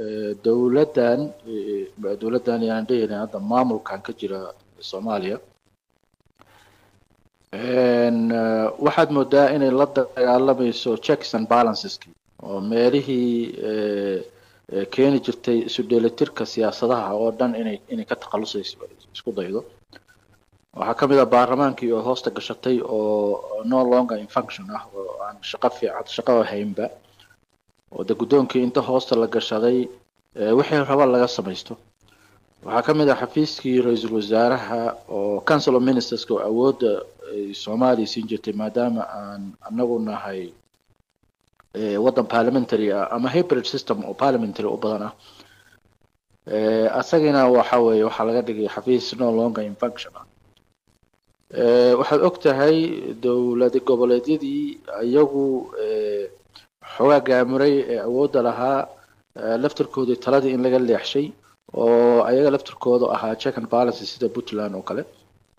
dowladdan dowladdan yaan dhehayna hadda maamulkan ka jira soomaaliya waxaad moodaa inay la dagaalamayso checks and balanceski oo meelihii keeni jirtay isu dheelitirka siyaasadaha oo dhan inay inay ka takhalusayso isku daydo waxaa ka mid ah baarlamaankii oo hoosta gashatay oo no longer in function ah oo aan shaqo fiican shaqo haynba oo de guddoonkii inta hoosta la gashaday wixii raba laga samaysto waxaa ka mid ah xafiiskii ra-iisul wasaaraha oo council of ministerska oo awoodda soomaaliya siin jirtay maadaama aan anagu nahay waddan parliamentary ah ama hybrid system oo parliamentary u badan ah asagina waxa weeye waxaa laga dhigay xafiis no longer in function ah waxaad og tahay dowlad goboleedyadii iyagu xoogaa gaamuray ee awoodda lahaa laftirkoodii taladii in laga leexshay oo ayaga laftirkooda ahaa check and balance sida puntland oo kale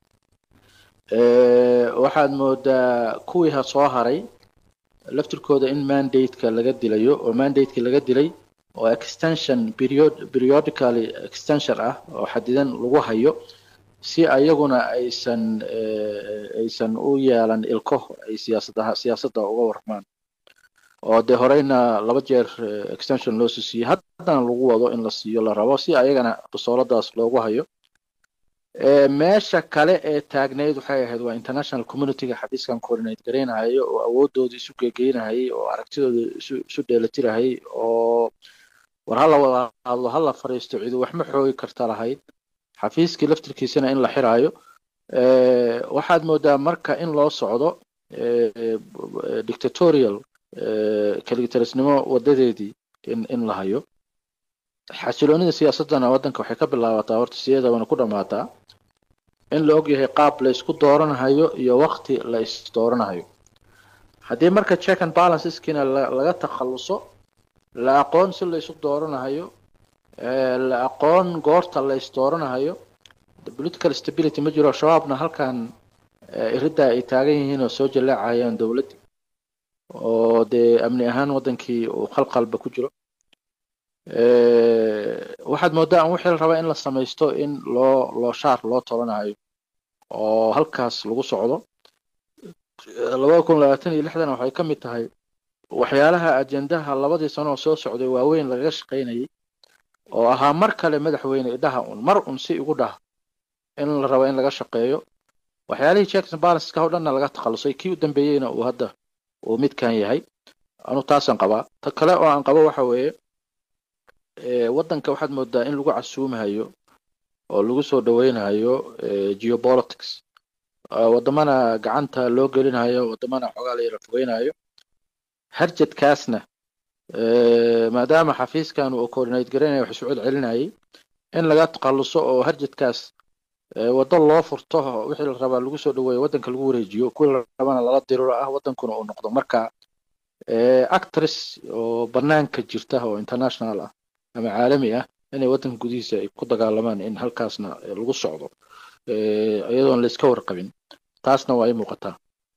waxaad moodaa kuwii ha soo haray laftirkooda in mandate-ka laga dilayo oo mandate-ki laga dilay oo extension period periodically extension ah oo xadidan lagu hayo si ayaguna aysan aysan u yeelan ilko ay siyaasadaha siyaasadda uga warmaan oo dee horeyna laba jeer extension loo soo siiyey haddana lagu wado in la siiyo la rabo si ayagana basooladaas loogu hayo meesha kale ee taagneyd waxay ahayd waa international communityga xafiiskan coordinate garaynahayo oo awoodooda isu geegeynahayay oo aragtidooda isu isu dheelatirahayay oo war hala wada hadlo hala fariisto cidu waxma xoogi karta lahayd xafiiskii laftirkiisana in la xiraayo waxaad moodaa marka in loo socdo dictatorial kaligitarisnimo wadadeedii in in la hayo xasiloonida siyaasadana waddanka waxay ka bilaabataa horta sideedabana ku dhammaataa in la ogyahay qaab la isku dooranahayo iyo wakti la isdooranahayo haddii marka check and balanceskiina laga takhaluso la aqoon si la isu dooranahayo la aqoon goorta la isdooranahayo political stability ma jiro shabaabna halkan iridda ay taagan yihiin oo soo jaleecayaan dowladdii oo dee amni ahaan waddankii uu khalqalba ku jiro waxaad moodaa an wixii la rabaa in la samaysto in loo loo shaar loo tolanayo oo halkaas lagu socdo labada kun labaatan iyo lixdana waxay ka mid tahay waxyaalaha ajendaha labadii sano oo soo socday waaweyn lagaga shaqaynayay oo ahaa mar kale madaxweyne idhaha un mar un si igu dhah in la rabo in laga shaqeeyo waxyaalihii checks and balanceska oo dhanna laga takhalusay kii u dambeeyeyna uu hadda uu midkan yahay anu taasaan qabaa ta kale oo aan qabo waxa weeye waddanka waxaad moodaa in lagu casuumahayo oo lagu soo dhaweynayo geopolitics waddamana gacanta loo gelinayo waddamana xoogaa la yara fogeynayo harjadkaasna maadaama xafiiskan uu coordinate garaynayo wax isu celcelinayay in laga takhaluso oo harjadkaas waddo loo furto wixii la rabaa lagu soo dhaweeyo waddanka lagu wareejiyo kuwii la rabana lala diriro ah waddankuna uu noqdo marka actress oo banaanka jirta oo international ah ama caalami ah inay waddanka gudihiisa ay ku dagaalamaan in halkaasna lagu socdo iyadoon la iska warqabin taasna waa i muuqataa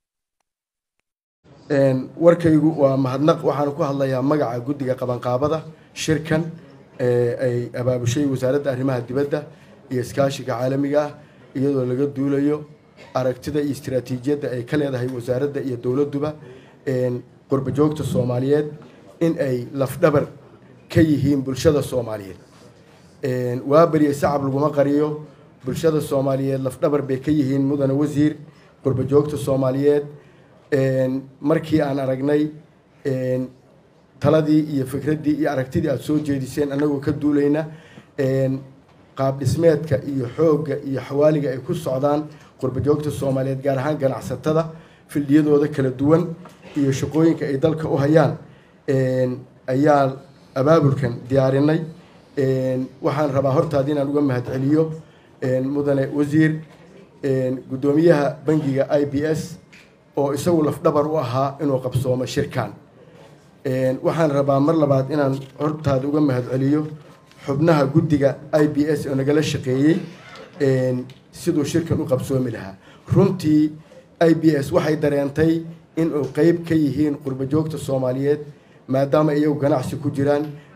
warkaygu waa mahadnaq waxaan ku hadlayaa magaca guddiga qabanqaabada shirkan ay abaabushay wasaaradda arrimaha dibadda iyo iskaashiga caalamiga ah iyadoo laga duulayo aragtida iyo istiraatiijiyadda ay ka leedahay wasaaradda iyo dowladduba qurbajoogta soomaaliyeed in ay lafdhabar ka yihiin bulshada soomaaliyeed waa beriyey sacab laguma qariyo bulshada soomaaliyeed lafdhabar bay ka yihiin mudane wasiir qurbajoogta soomaaliyeed markii aan aragnay taladii iyo fikraddii iyo aragtidii aada soo jeediseen annagoo ka duulayna qaab dhismeedka iyo xoogga iyo xawaaliga ay ku socdaan qurbajoogta soomaaliyeed gaar ahaan ganacsatada fildhiyadooda kala duwan iyo shaqooyinka ay dalka u hayaan ayaa abaabulkan diyaarinay waxaan rabaa hortaada inaan uga mahadceliyo mudane wasiir guddoomiyaha bangiga i b s oo isagu lafdhabar u ahaa inuu qabsoomo shirkan waxaan rabaa mar labaad inaan hortaada uga mahadceliyo xubnaha guddiga i b s oo nagala shaqeeyey siduu shirkan u qabsoomi lahaa runtii i b s waxay dareentay inuu qeyb ka yihiin qurbajoogta soomaaliyeed maadaama iyagu ganacsi ku jiraan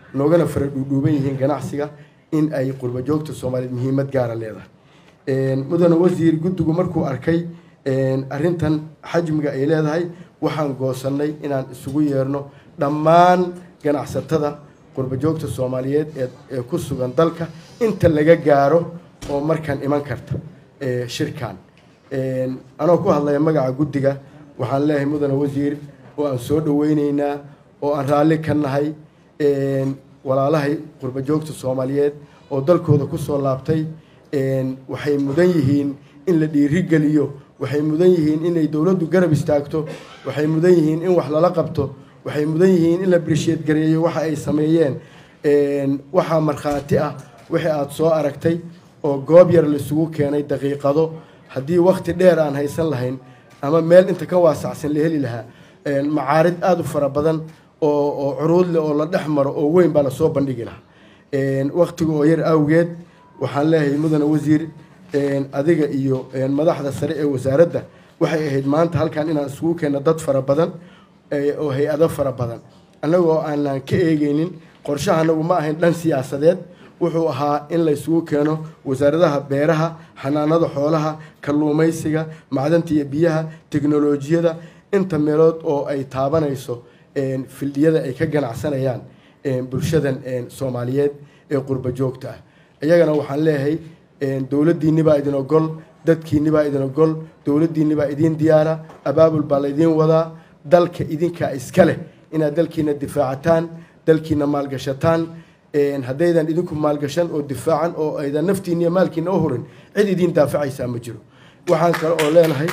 noogana fara dhuudhuuban yihiin ganacsiga in ay qurba joogta soomaaliyeed muhiimad gaara leedahay mudane wasiir guddigu markuu arkay arrintan xajmiga ay leedahay waxaan goosannay inaan isugu yeerno dhammaan ganacsatada qurba joogta soomaaliyeed ee ku sugan dalka inta laga gaaro oo markaan iman karta shirkan anoo ku hadlaya magaca guddiga waxaan leeyahay mudane wasiir oo aan soo dhaweyneynaa oo aan raalli ka nahay walaalahay qurba joogta soomaaliyeed oo dalkooda kusoo laabtay waxay mudan yihiin in la dhiirigeliyo waxay mudan yihiin inay dowladdu garab istaagto waxay mudan yihiin in wax lala qabto waxay mudan yihiin in la birsheed gareeyo waxa ay sameeyeen waxaa markhaati ah wixii aada soo aragtay oo goob yar laisugu keenay daqiiqado haddii wakti dheer aan haysan lahayn ama meel inta ka waasacsan la heli lahaa macaarid aada u fara badan oo oo curuud leh oo la dhex maro oo weyn baa lasoo bandhigi lahaa waktiga oo yar awgeed waxaan leeyahay mudane wasiir adiga iyo madaxda sare ee wasaaradda waxay ahayd maanta halkan inaan isugu keenno dad fara badan oo hay-ado fara badan annagoo aanan ka eegeynin qorshaha anagu ma ahayn dhan siyaasadeed wuxuu ahaa in la isugu keeno wasaaradaha beeraha xanaanada xoolaha kalluumaysiga macdanta iyo biyaha teknolojiyada inta meelood oo ay taabanayso fildiyada ay ka ganacsanayaan bulshadan soomaaliyeed ee qurba joogta ah iyagana waxaan leeyahay dowladdiinibaa idin ogol dadkiinibaa idin ogol dowladdiinibaa idin diyaara abaabul baa laydiin wadaa dalka idinkaa iska leh inaad dalkiina difaacataan dalkiina maalgashataan haddaydan idinku maalgashan oo difaacan oo aydan naftiina iyo maalkiina u hurin cid idin daafacaysaa ma jiro waxaan kale oo leenahay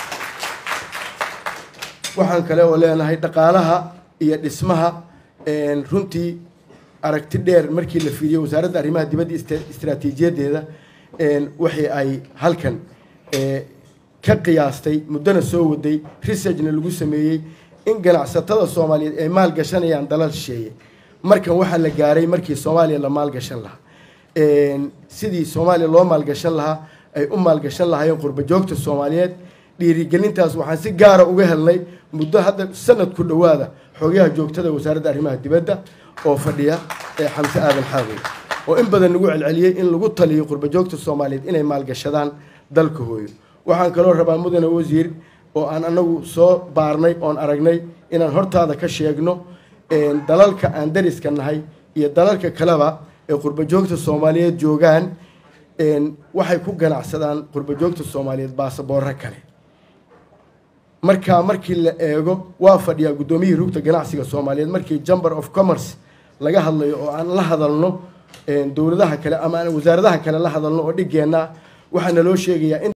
waxaan kale oo leenahay dhaqaalaha iyo dhismaha runtii aragti dheer markii la fiiriyo wasaaradda arrimaha dibadda istaraatiijiyadeeda waxii ay halkan ka qiyaastay muddona soo waday researchna lagu sameeyey in ganacsatada soomaaliyeed ay maal gashanayaan dalal shisheeye markan waxaa la gaaray markii soomaaliya la maalgashan lahaa sidii soomaaliya loo maalgashan lahaa ay u maalgashan lahaayeen qurba joogta soomaaliyeed dhiirigelintaas waxaan si gaara uga helnay muddo hadda sanad ku dhowaada xogayaha joogtada wasaaradda arrimaha dibadda oo fadhiya ee xamse aadan xaawey oo in badan lagu celceliyey in lagu taliyo qurba joogta soomaaliyeed inay maalgashadaan dalka hooyo waxaan kaloo rabaa mudane wasiir oo aan anagu soo baarnay oon aragnay inaan hortaada ka sheegno dalalka aan dariska nahay iyo dalalka kaleba ee qurba joogta soomaaliyeed joogaan waxay ku ganacsadaan qurba joogta soomaaliyeed baasaboorro kale markaa markii la eego waa fadhiyaa guddoomiyihii rugta ganacsiga soomaaliyeed markii chamber of commerce laga hadlayo oo aan la hadalno dowladaha kale ama aan wasaaradaha kale la hadalno oo dhigeenna waxaa naloo sheegayaa in